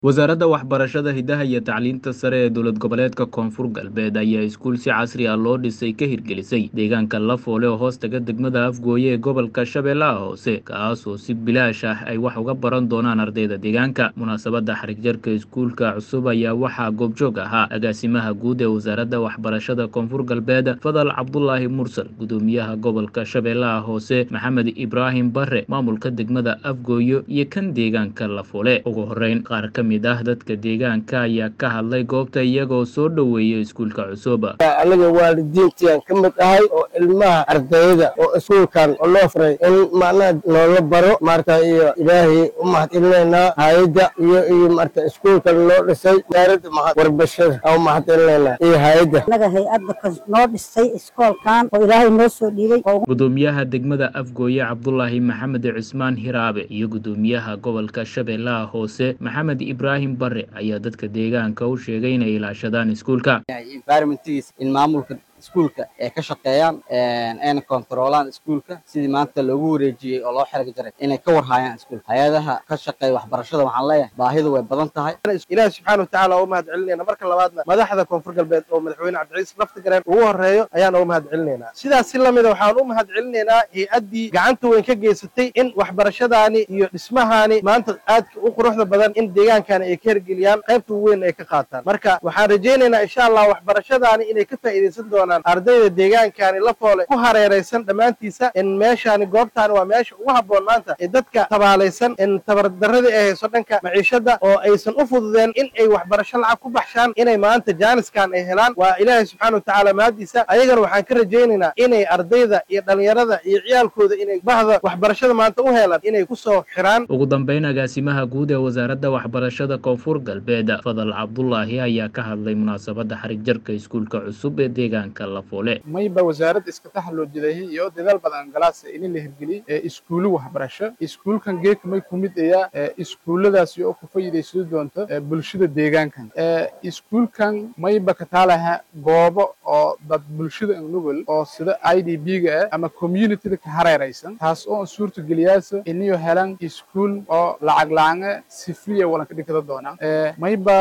wasaaradda waxbarashada hidaha iyo tacliinta sare ee dowlad goboleedka koonfur galbeed ayaa iskuul si casri ah loo dhisay ka hirgelisay deegaanka lafoole oo hoos taga degmada afgooye ee gobolka shabeellaha hoose kaas oo si bilaash ah ay wax uga baran doonaan ardayda deegaanka munaasabadda xarigjarka iskuulka cusub ayaa waxaa goobjoog ahaa agaasimaha guud ee wasaaradda waxbarashada koonfur galbeed fadal cabdulaahi mursal gudoomiyaha gobolka shabeellaha hoose maxamed ibraahim bare maamulka degmada afgooye iyo kan deegaanka lafoole ugu horeyn qaar ka mid ah dadka deegaanka ayaa ka hadlay goobta iyagoo soo dhoweeya iskuulka cusub anaga waalidiintiaan ka mid ahay oo ilmaha ardayda oo iskuulkan loo furay in macnaha noola baro marka iyo ilaahay u mahadcelinaynaa hayadda iyo iyo marka iskuulkan loo dhisay wasaaradda mahad warbashada aan u mahadcelinaynaa iyo hayadda anaga hay-adda ka noo dhisay iskoolkan oo ilaahay noo soo dhiibay gudoomiyaha degmada afgooye cabdulaahi maxamed cismaan hiraabe iyo gudoomiyaha gobolka shabeellaha hoose maxamed ibraahim bare ayaa dadka deegaanka u sheegay inay ilaashadaan iskuulka environmentigiisa in maamulka iskuulka ay ka shaqeeyaan ayna kontaroolaan iskuulka sidii maanta loogu wareejiyey oo loo xerga jaray inay ka warhaayaan iskuulka hay-adaha ka shaqeeya waxbarashada waxaan leeyahay baahidu way badan tahay ilaahi subxaana watacaala oo mahad celinayna marka labaadna madaxda koonfur galbeed oo madaxweyne cabdiciis lafti gareen ugu horeeyo ayaan uga mahad celinaynaa sidaas si lamida waxaan u mahad celinaynaa hay-addii gacanta weyn ka geysatay in waxbarashadaani iyo dhismahaani maanta aadka u quruxda badan in deegaankani ay ka hergeliyaan qaybta ugu weyn ay ka qaataan marka waxaan rajaynaynaa insha allah waxbarashadaani inay ka faa'iidaysan doonaan ardayda deegaankani la foole ku hareeraysan dhammaantiisa in meeshaani goobtaani waa meesha ugu habboon maanta ee dadka tabaalaysan in tabardaradii ay hayso dhanka maciishada oo aysan u fududeen in ay waxbarasho lacag ku baxshaan inay maanta jaaniskan ay helaan waa ilaahay subxaana watacaala mahadiisa ayagana waxaan ka rajaynaynaa inay ardayda iyo dhalinyarada iyo ciyaalkooda inay bahda waxbarashada maanta u helaan inay kusoo xiraan ugu dambeyn agaasimaha guud ee wasaaradda waxbarashada koonfur galbeed fadal cabdulaahi ayaa ka hadlay munaasabadda xarig jarka iskuulka cusub ee deegaanka lafoole mayba wasaaradda iska taxaloojidahi iyo dadaal badan galaasa in la hirgeliyey ee iskuulo waxbarasho iskuulkan geeka may ku mid ayaa iskuulladaasi oo ku faa'iidaysan doonto bulshada deegaankan iskuulkan mayba ka taalaha goobo oo dad bulshada nugul oo sida i d b-ga ah ama communityda ka hareeraysan taas oo suurta geliyaasa inayo helan iskuul oo lacag laanga sifriya walanka dhigada doonaan mayba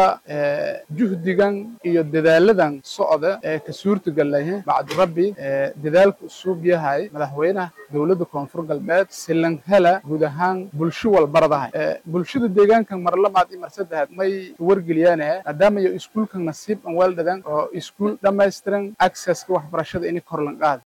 juhdigan iyo dadaaladan socda ee ka suurta galahe bacdu rabbi dadaalku usuub yahay madaxweynaha dowladda koonfur galbeed silan hela guud ahaan bulsho walbaradahay bulshada deegaankan mar labaad iyo mar saddexaad may wargeliyaan maadaama iyo iskuulkan nasiib an weeldhadan oo iskuul dhammaystiran accesska waxbarashada ini korlan qaada